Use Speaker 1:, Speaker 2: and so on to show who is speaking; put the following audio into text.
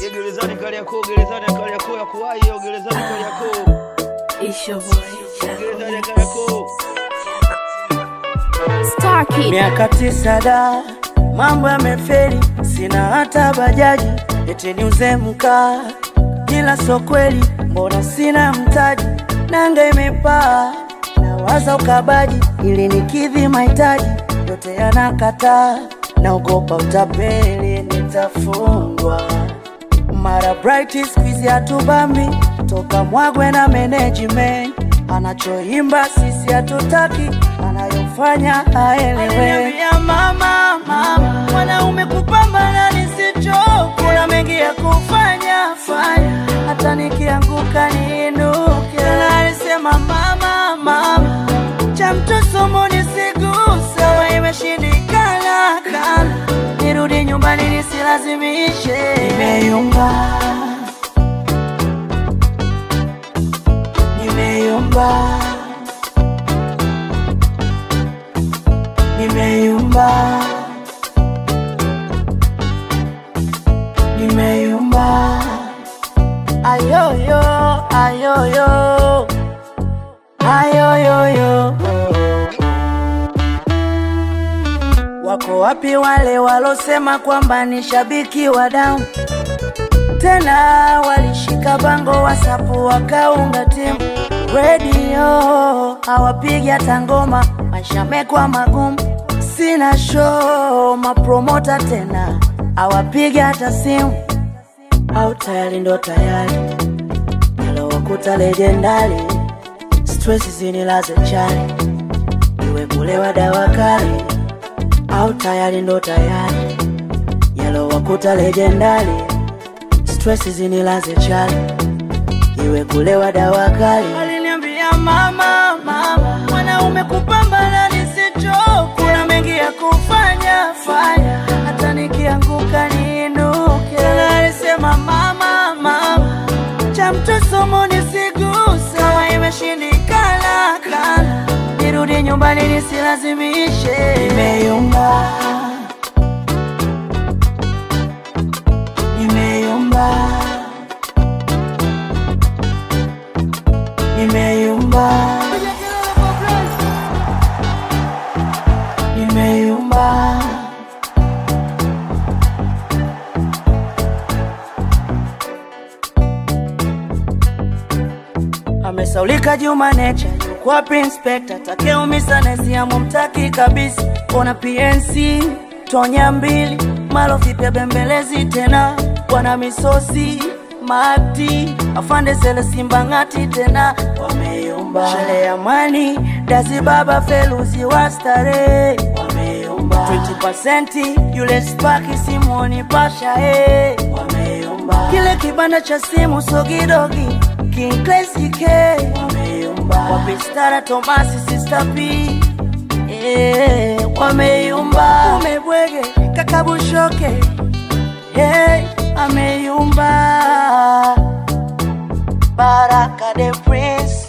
Speaker 1: Ye gerezani Kariakoo, gerezani ya Kariakoo ya kuwahi hiyo gerezani Kariakoo.
Speaker 2: It's your boy,
Speaker 1: Gerezani ya Kariakoo.
Speaker 2: Star Kid.
Speaker 3: Miaka tisa da, mambo yamefeli, sina hata bajaji, eti niuze mkaa, ila so kweli, mbona sina mtaji, nanga imepaa, nawaza ukabaji, ili nikidhi mahitaji, yote yanakataa, naogopa utapeli, nitafungwa mara bright squeeze hatubambi toka mwagwe na management anachoimba sisi hatutaki anayofanya aelewe mama mama mwanaume kupambana nisicho kuna mengi ya kufanya fanya hata nikianguka niinuke na alisema mama mama cha mtosomo nisiguse wa imeshindikana kana nirudi nyumbani nisilazimishe nimeyumba nimeyumba nimeyumba nimeyumba ayoyo ayoyo ayoyoyo Wako wapi wale walosema kwamba ni shabiki wa damu? Tena walishika bango wasapu wakaunga timu redio, hawapigi hata ngoma, maisha mekwa magumu, sina show, mapromota tena hawapigi hata simu, au tayari ndo tayari yalowakuta lejendali, stress zinilaze chali, iwe kulewa dawa kali au tayari ndo tayari yalowakuta lejendali stress zinilaze chali iwe kulewa dawa kali aliniambia mama mama mwanaume kupambana nisicho kuna mengi ya kufanya fanya hata nikianguka niinuke na alisema mama mama cha mtosomo nisiguse kama imeshindikana kana nirudi nyumbani nisilazimishe nimeyumba nimeyumba nimeyumba nimeyumba amesaulika Juma Nature yuko wapi inspector takeumisa nesiamu mtaki kabisa ona PNC tonya mbili malo vipya bembelezi tena wana misosi mati afande sele simba ngati tena wameyumba shele ya mani dazi baba feluzi wa starehe wameyumba 20% yule spaki simoni pasha eh wameyumba kile kibanda cha simu sogidogi King Classy K wameyumba wapistara Tomasi Sister P eh wameyumba umebwege kakabushoke hey ameyumba Baraka the Prince